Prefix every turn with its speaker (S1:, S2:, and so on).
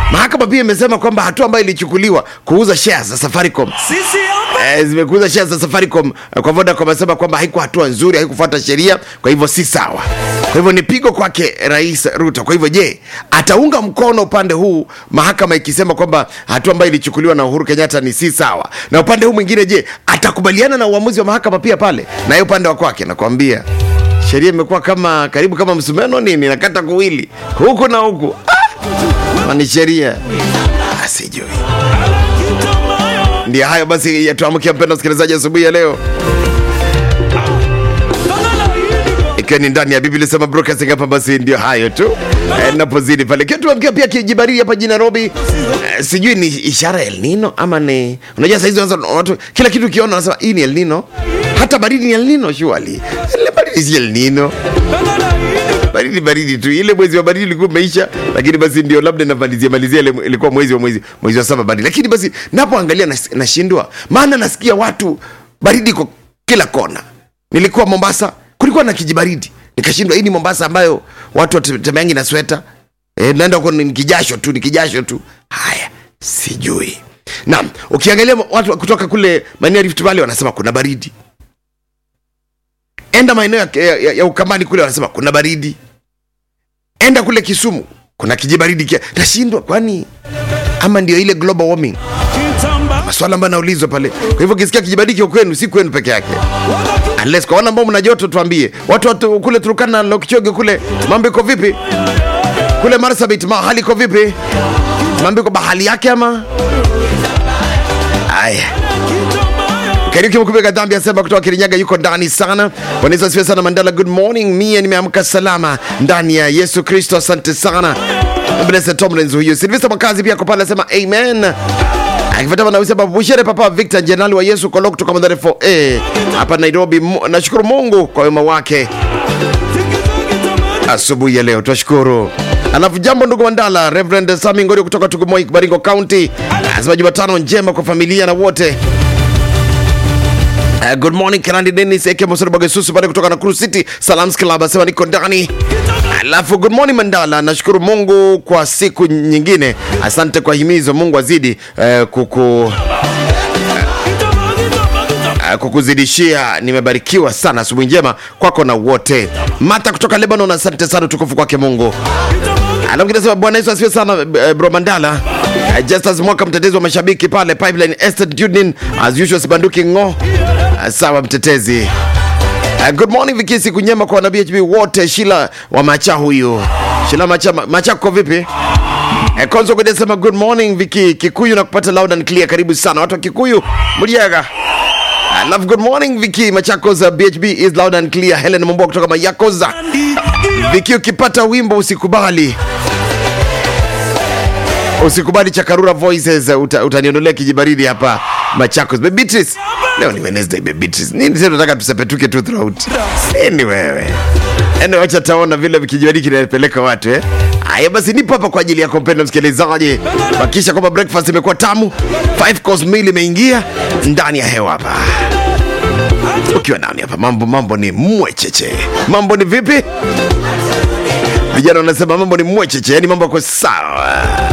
S1: mahakama pia imesema kwamba hatua ambayo ilichukuliwa kuuza shares za safaricom
S2: sisi hapa
S1: eh, zimekuuza shares za Safaricom eh, kwa Vodacom, amesema kwamba haikuwa hatua nzuri, haikufuata sheria, kwa hivyo si sawa. Kwa hivyo ni pigo kwake Rais Ruto. Kwa hivyo je, ataunga mkono upande huu, mahakama ikisema kwamba hatua ambayo ilichukuliwa na Uhuru Kenyatta ni si sawa, na upande huu mwingine, je, atakubaliana na uamuzi wa mahakama pia pale, na yeye upande wa kwake, nakwambia sheria imekuwa kama karibu kama msumeno nini, nakata kuwili huku na huku ah! ni sheria ah, sijui ndio hayo basi yatuamkia mpendo msikilizaji asubuhi ya leo ikiwa ni ndani ya biblia sema broadcasting hapa basi ndio hayo tu eh, napozidi pale ikiwa tuamkia pia kijibaridi hapa jijini nairobi eh, sijui ni ishara ya El Nino ama ni unajua saizi wanaanza- watu kila kitu ukiona wanasema hii ni El Nino hata baridi ni El Nino surely ile baridi si El Nino baridi baridi tu ile mwezi wa baridi ilikuwa umeisha lakini basi ndio labda namalizia malizia ile ilikuwa mwezi wa mwezi mwezi wa saba baridi lakini basi napoangalia nas- nashindwa maana nasikia watu baridi kwa kila kona nilikuwa mombasa kulikuwa na kijibaridi nikashindwa hii ni mombasa ambayo watu watemeangi na sweta e, naenda huko ni kijasho tu ni kijasho tu haya sijui naam ukiangalia watu kutoka kule maeneo ya Rift Valley wanasema kuna baridi enda maeneo ya, ya, ya, ya ukambani kule wanasema kuna baridi enda kule kisumu kuna kijibaridi kia tashindwa kwani ama ndio ile global warming
S2: kitamba
S1: maswala ambayo naulizwa pale kwa hivyo ukisikia kijibaridi kio kwenu si kwenu peke yake unless kwa wana ambao mna joto tuambie watu, watu kule turukana na lokichoge kule mambo iko vipi kule marsabit ma hali iko vipi mambo iko bahali yake ama aya Kariuki Mkubega dhambi asema kutoka Kirinyaga yuko ndani sana. Bwana Yesu asifiwe sana Mandala. Good morning. Mie nimeamka salama ndani ya Yesu Kristo. Asante sana. Blessed Tomlins huyo. Silvester Makazi pia kwa pale anasema amen. Akifuatana na usema Bushere Papa Victor Jenerali wa Yesu Kolok kutoka Mandhari 4A hapa Nairobi. Mu- Nashukuru Mungu kwa wema wake asubuhi ya leo, twashukuru. Alafu jambo ndugu Mandala, Reverend Sami Ngorio kutoka Tugumoi, Baringo County, anasema Jumatano njema kwa familia na wote Uh, good morning Kanandi Dennis aka Mosoro Bagesusu pale kutoka Nakuru City Salams Club asema niko ndani. Alafu good morning Mandala, nashukuru Mungu kwa siku nyingine. Asante kwa himizo, Mungu azidi uh, kuku uh, kukuzidishia. Nimebarikiwa sana, asubuhi njema kwako na wote. Mata kutoka Lebanon, asante sana, tukufu kwake Mungu. Alafu kinasema Bwana Yesu asifiwe sana eh, bro Mandala. Eh, Justus Mwaka mtetezi wa mashabiki pale Pipeline Estate Union as usual sibanduki ngo. Ah, Sawa mtetezi. Uh, good morning Viki, siku nyema kwa wana BHB wote. Shila wa Macha huyu. Shila Macha, Macha kwa vipi? Eh, Konzo Gwede sema good morning Viki, Kikuyu na kupata loud and clear. Karibu sana watu wa Kikuyu. Mliaga. I love good morning Viki, Machakos uh, BHB is loud and clear. Helen Mambo kutoka Mayakoza. Viki, ukipata wimbo usikubali usikubali chakarura voices uh, uta, utaniondolea kijibaridi hapa Machakos. Baby Beatrice, leo ni Wednesday baby Beatrice. Nini sasa tunataka tusepetuke tu throughout? Nini wewe? Ende wacha taona vile kijibaridi kinapeleka watu eh. Haya basi nipo hapa kwa ajili yako mpendwa msikilizaji. Hakikisha kwamba breakfast imekuwa tamu. Five course meal imeingia ndani ya hewa hapa. Ukiwa nani hapa mambo mambo ni mwecheche. Mambo ni vipi? Vijana wanasema mambo ni mwecheche, yani mambo yako sawa.